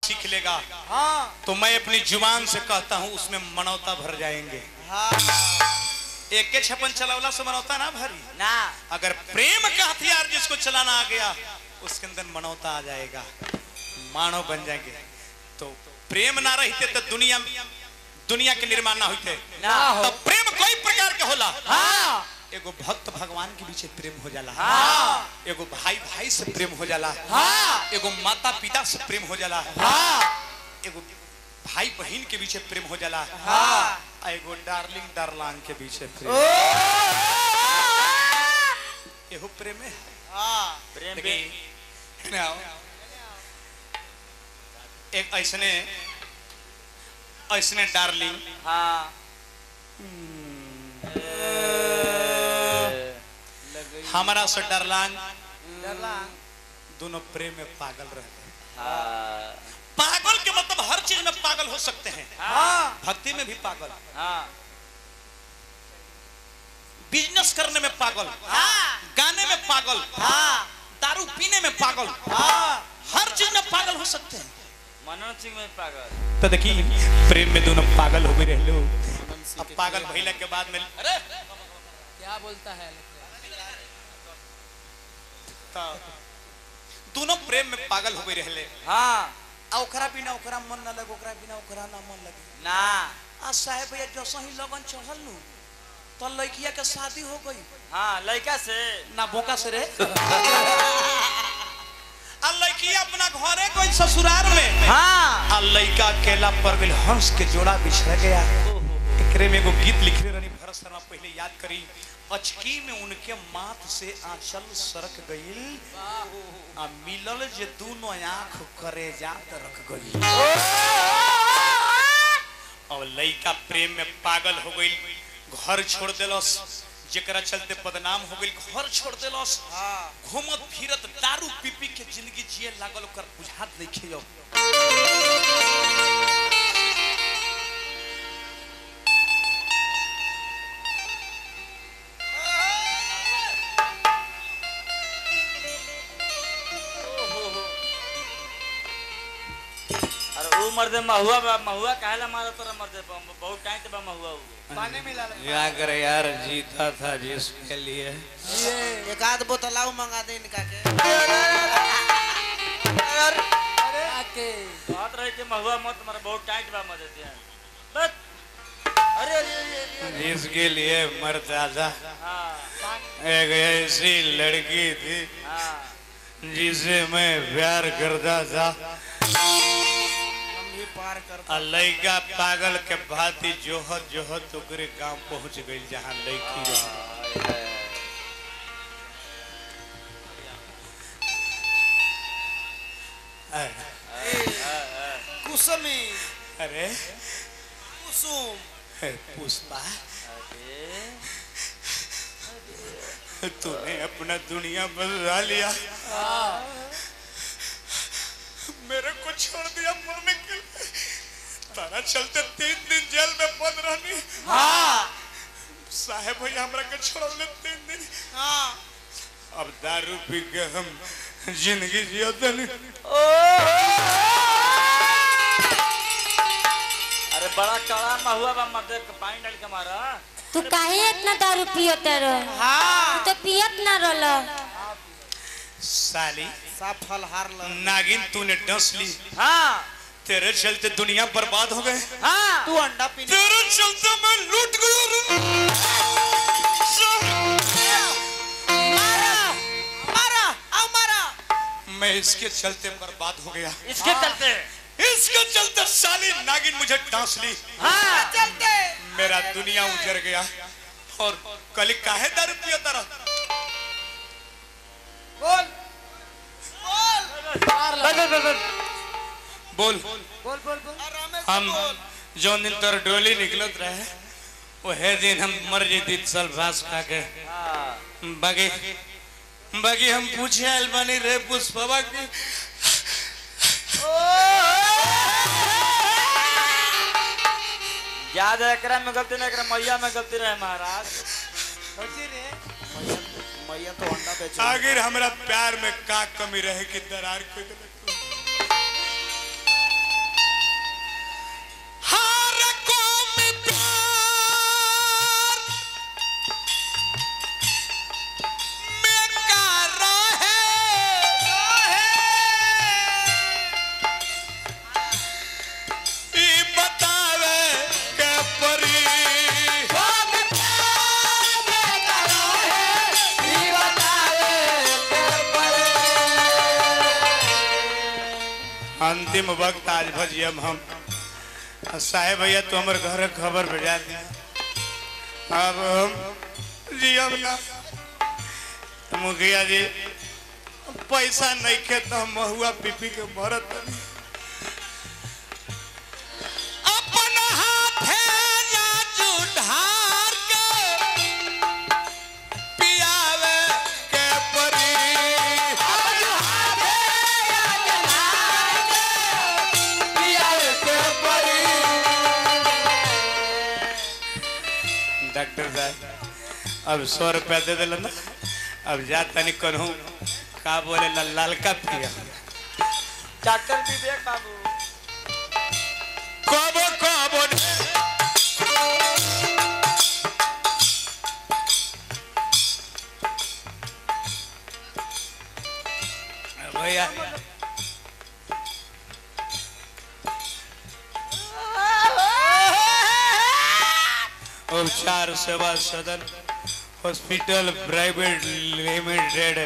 सीख लेगा हाँ तो मैं अपनी जुबान से कहता हूँ उसमें मनौता भर जाएंगे हाँ एक के छप्पन चलावला से मनौता ना भरी ना अगर प्रेम का हथियार जिसको चलाना आ गया उसके अंदर मनौता आ जाएगा मानव बन जाएंगे तो प्रेम ना रहते तो दुनिया दुनिया के निर्माण ना होते ना हो। तो प्रेम कई प्रकार के होला हाँ एगो भक्त भगवान के पीछे प्रेम हो जाला हाँ एगो भाई भाई से प्रेम हो जाला हाँ एगो माता पिता से प्रेम हो जाला हाँ एगो भाई बहन के पीछे प्रेम हो जाला हाँ आ एगो डार्लिंग डार्लांग के पीछे ओ प्रेम एहो प्रेम है हाँ प्रेम भी देखी, ना, एक ऐसने ऐसने डार्लिंग हाँ हमारा से डार्लांग डरला दोनों प्रेम में पागल रहते हैं हाँ पागल के मतलब हर चीज में पागल हो सकते हैं हाँ भक्ति में भी पागल हाँ बिजनेस करने में पागल हाँ गाने में पागल हाँ दारू पीने में पागल हाँ हर चीज में पागल हो सकते हैं मनोज सिंह में पागल तो देखिए प्रेम में दोनों पागल हो गए रह लो अब पागल भइला के बाद में अरे क्या बोलता है तो दोनों प्रेम में पागल हो गए रहले हाँ आ ओकरा बिना ओकरा मन न लगे ओकरा बिना ओकरा ना मन लगे ना आ साहेब भैया जैसा ही लगन चढ़ल नु तो लड़किया के शादी हो गई हाँ लड़का से ना बोका से रे आ लड़किया अपना घरे कोई ससुराल में हाँ आ लड़का अकेला पर गेल हंस के जोड़ा बिछड़ गया एकरे में एगो गीत लिखले रहनी भरत शर्मा पहले याद करी अचकी में उनके माथ से आंचल सरक गईल आ मिलल जे दोनों आंख करे जात रख गईल और लड़का प्रेम में पागल हो गईल घर छोड़ देलस जेकरा चलते बदनाम हो गईल घर छोड़ देलस हाँ घूमत फिरत दारू पी पी के जिंदगी जिए लागल ओकर बुझात नहीं खेयो अरे वो मर्दे महुआ बा महुआ काहेला मारा तोरा मर्दे बा बहुत टाइम बा महुआ वो पानी मिला ले क्या करे यार जीता था जिसके लिए ये एक आध बोतल आऊ मंगा दे इनका के आके बात रहे कि महुआ मत मारा बहुत टाइट बा मर्दे दिया बस अरे अरे अरे, अरे अरे जिसके लिए मरता था हाँ एक ऐसी लड़की थी हाँ जिसे मैं प्यार करता था हम भी पार कर आ लड़का पागल के भांति जोहत जोहत ओकरे गांव पहुंच गई जहां लड़की रही कुसुमी अरे कुसुम पुष्पा तूने अपना दुनिया बदला लिया मेरे को छोड़ दिया मरने के लिए तारा चलते तीन दिन जेल में बंद रहनी हाँ साहेब भैया हमरा के छोड़ले तीन दिन हाँ अब दारू पी के हम जिंदगी जियते नहीं अरे बड़ा कड़ा महुआ बा मर्दे के पानी डाल के मारा तू काहे इतना दारू पियत रह हाँ तू तो पियत ना रहल साली सब फल हार ल नागिन तूने डस ली हाँ तेरे चलते दुनिया बर्बाद हो गए हाँ तू अंडा पी तेरे चलते मैं लूट गया मारा मारा आओ मारा मैं इसके चलते बर्बाद हो गया इसके चलते इसके चलते साली नागिन मुझे डांस ली हाँ चलते मेरा दुनिया उजड़ गया और कल काहे दारू पिया तारा बोल बोल बोल बोल बोल बोल आराम से हम बोल जो दिन तर डोली निकलत रहे वह दिन हम मर जेती सल्फास खा के हाँ बाकी बाकी हम पूछे आयल बानी रे पुष्पवा की याद है एकरा में गलती नहीं एकरा मैया में गलती रहे महाराज होती रे मैया मैया तो अंडा बेच आखिर हमरा प्यार में का कमी रहे कि दरार खोद अंतिम वक्त आज भजियम हम आ साहेब भैया तो हमारे घर खबर भेजा दिया अब हम जियम ना मुखिया जी पैसा नहीं खे तो हम महुआ पीपी के मरत बानी। अपन हाथे जाजू ढार के पियावे के परी अपन हाथे जाजू ढार के पियावे के परी डॉक्टर साहब अब सौ रुपया दे दिल ना अब जा तनी कहूँ का बोले ला लालका पिया डॉक्टर विवेक बाबू कबो कबो ढे- भैया उपचार सेवा सदन हॉस्पिटल प्राइवेट लिमिटेड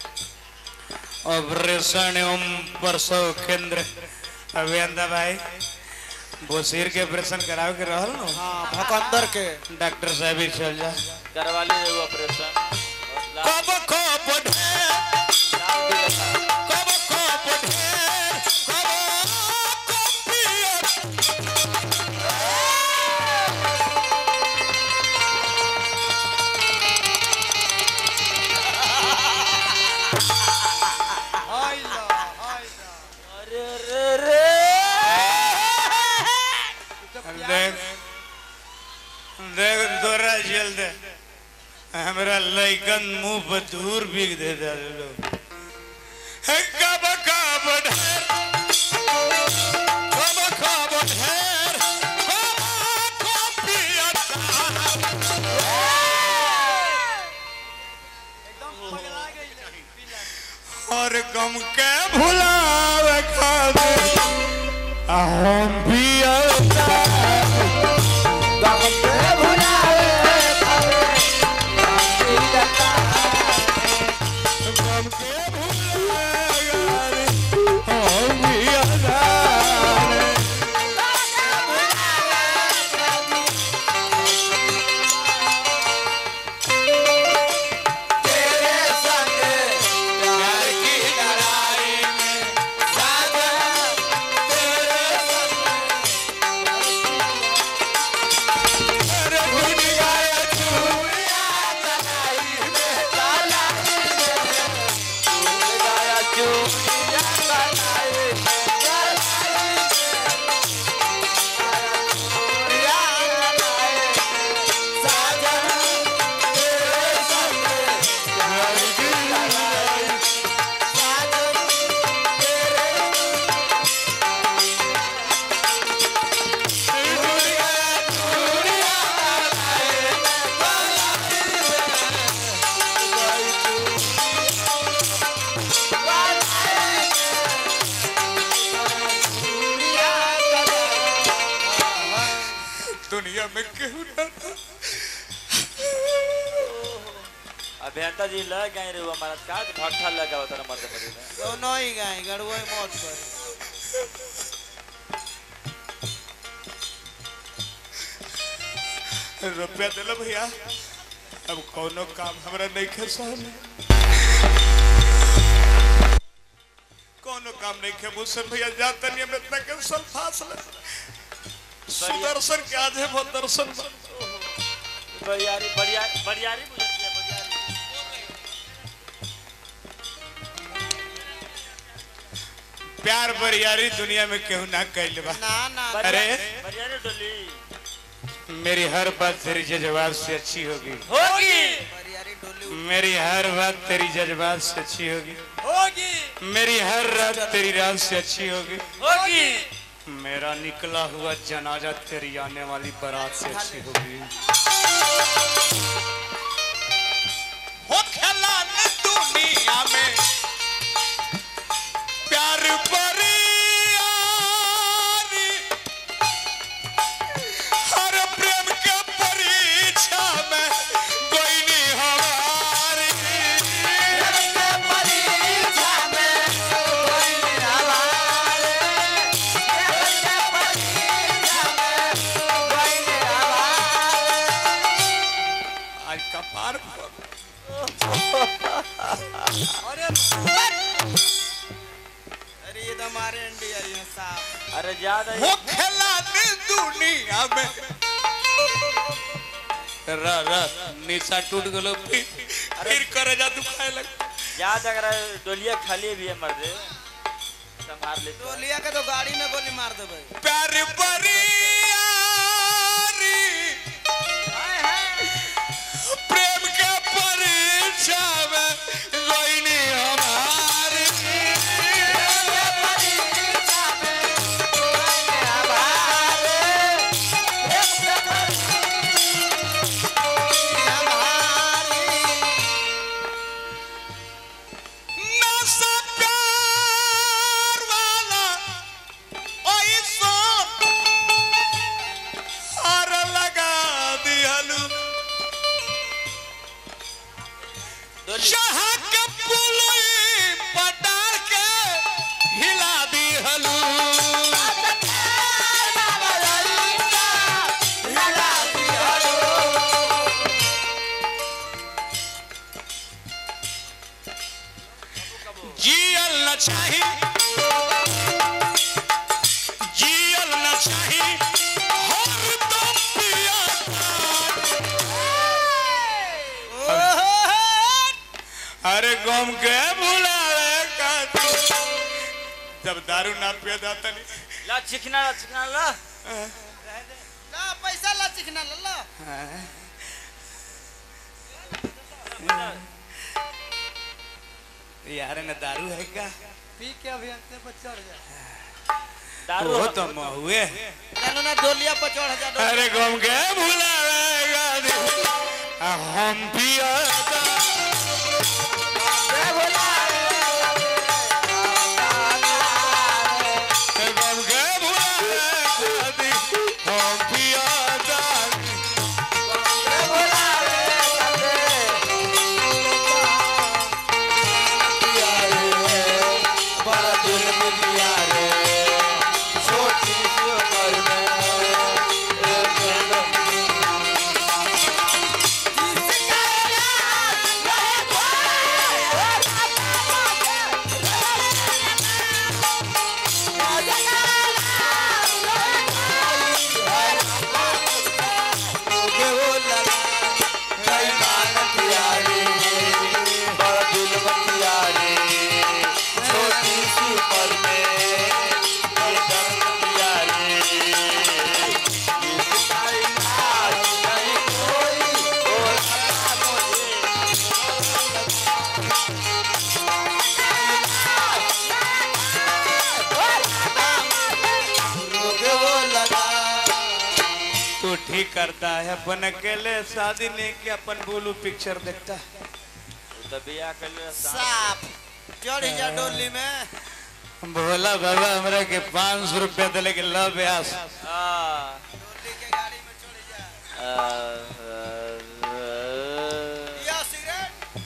ऑपरेशन एवं प्रसव केंद्र अभियंता भाई बोसीर के ऑपरेशन करावे के रहल न हाँ भकंदर के डॉक्टर साहब ही चल जा करवा लीजिए ऑपरेशन कब कब ढेर कब कब ढेर कब कब पियर अरे रे रे देख देख तोरा जल दे हमरा लइकन मुंह पर धूर बिग दे दे लोग हे कब कब ढेर कब कब ढेर कब कब पियर और गम के भुलावे खातिर हम पियर गम के भुलावे हम पियर प्यार की लड़ाई में साजा तेरे संग अरे भूल गया चूड़िया कलाई में काला भूल गया चूड़िया कलाई में कलाई में चूड़िया कलाई में साजा तेरे संग प्यार की लड़ाई साजा तेरे भूल गया चूड़िया दुनिया में केहू ना अभियंता जी लग गए रे हमारा का भट्ठा लगा होता मत मत दोनों ही गाय गड़ुआ मौत कर रुपया दिल भैया अब कोनो काम हमरा नहीं खे सहल कोनो काम नहीं खे मुझसे भैया जाता नहीं हम इतना के सल्फास ले सुदर्शन के आज है वो दर्शन बरियारी बरियारी बरियारी बुझती है बरियारी प्यार बरियारी दुनिया में केहू ना कैल बा ना ना अरे बरियारी डोली मेरी हर बात तेरी जज्बात से अच्छी होगी होगी परियारी डोली मेरी हर बात तेरी जज्बात से अच्छी होगी होगी मेरी हर रात तेरी रात से अच्छी होगी होगी मेरा निकला हुआ जनाजा तेरी आने वाली बारात से अच्छी होगी हो खेला न दुनिया में प्यार बरियारी हर प्रेम के परीक्षा में कोई नहीं हमारी अरे ज्यादा हो खेला ने दुनिया में र र निशा टूट गलो फिर फिर करे जा दुखाए लग ज्यादा अगर डोलिया खाली भी है मर्दे संभाल ले तो टोलिया के तो गाड़ी में गोली मार देबै प्यार बरियारी प्रेम के परीक्षा में रोइनी हमारी नशा प्यार वाला ओइसो हार लगा दिहलू जहाँ के पुलई पटार के हिला दिहलू जियल न चाही जियल न चाही हरदम पिया अरे गम के भुलावे का तू। जब दारू ना पिया जाता नहीं ला चिकना ला चिकना ला ला पैसा ला चिकना ला ला यार ने दारू है क्या पी के अभियंते पर चढ़ जा दारू वो हम- तो महुए जानो ना डोलिया पर चढ़ जा डोलिया अरे गम के भुलावे का तू। आ हम पिया गम के भुलावे का तू। हम पिया तू ठीक करता है अपन अकेले शादी नहीं कि अपन बोलू पिक्चर देखता है तो बिया कर ले साफ चढ़ जा डोली में भोला बाबा हमरा के पाँच सौ रुपया दिले के लव ब्यास आ डोली के गाड़ी में चढ़ जा आ, आ, आ, या सिगरेट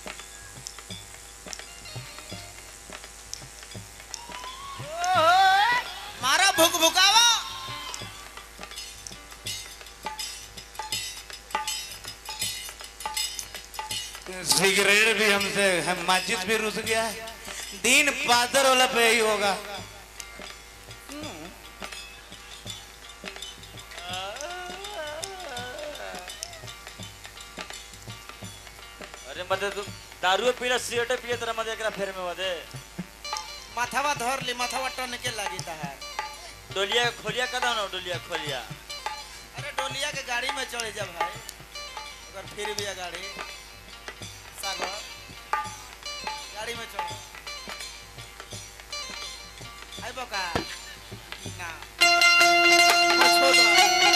मारा भुक भुकावा सिगरेट भी हमसे हम माचिस भी रुस गया है दिन पादर वाला पे ही होगा अरे मदे तू दारू पीला सिगरेट पिए तेरा मदे एकरा फेर में मदे माथावा धर ली माथावा टन के लागी है डोलिया खोलिया कदा ना डोलिया खोलिया अरे डोलिया के गाड़ी में चढ़ जा भाई अगर फिर भी है गाड़ी सागर गाड़ी में चढ़ आई बका ना हाँ, छोड़ दो।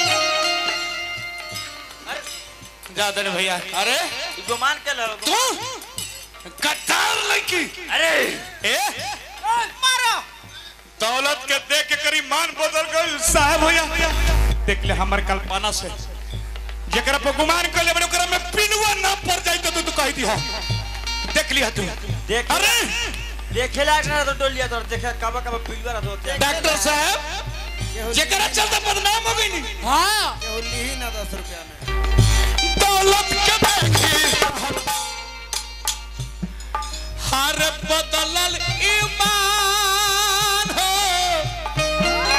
अरे जादन भैया अरे ई गुमान के लो तू कतार लड़की अरे ए मारो दौलत के देख के करी मान बदल गई साहब भैया देख ले हमर कल्पना से जकरा पर गुमान कर ले बड़े ओकरा में पिनवा ना पड़ जाई तो तू कह दी हो देख लिया तू देख अरे देखे लायक ना तो डोलिया तो देखे कब कब पिलवा रहा तो डॉक्टर साहब जकरा चलते बदनाम हो गई नी हाँ केहू ली ही ना दस रुपया में दौलत के देखी हर बदलल ईमान हो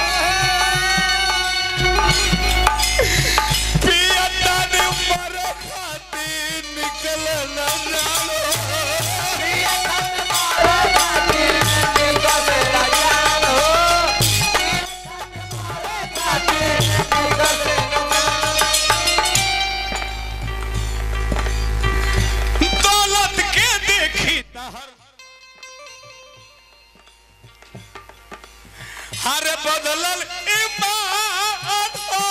हर बदलल ईमान हो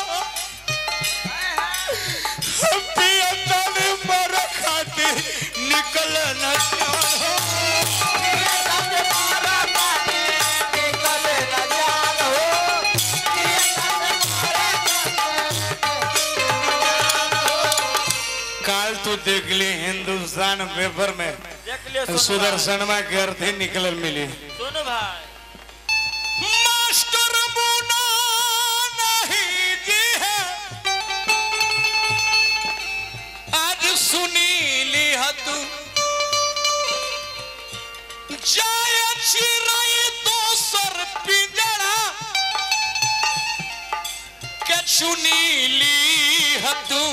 पिया तने मर खातिर निकल न जान हो काल तू देख ली हिंदुस्तान पेपर में देख लियो सोनू भाई। सुदर्शनमा के अर्थी निकलल मिली सोनू भाई मास्टर मुना नहीं जी है आज सुनी ली तू जाय चिराई दोसर पिंजरा के चुनी ली तू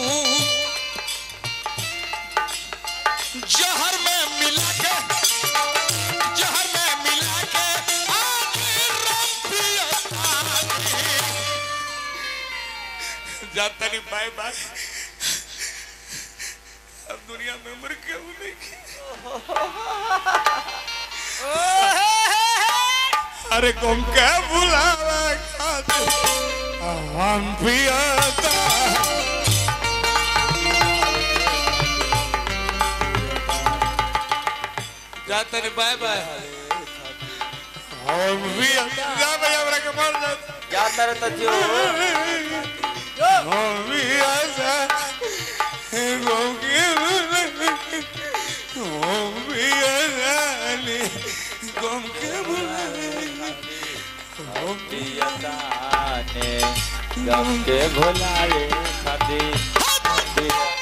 जहर में मिला के जहर में मिला के आखिर रम पियतानी। जाता नहीं बाय बाय अब दुनिया में उम्र क्यों नहीं अरे तुम क्या बुलावा खाते हम पियता जाता नहीं बाय बाय हम भी जा भैया हमरा के मार जाता जाता रहता जो हम भी ऐसा हम के हम भी ऐसा गम के हम पियताने गम के भुलाए खातिर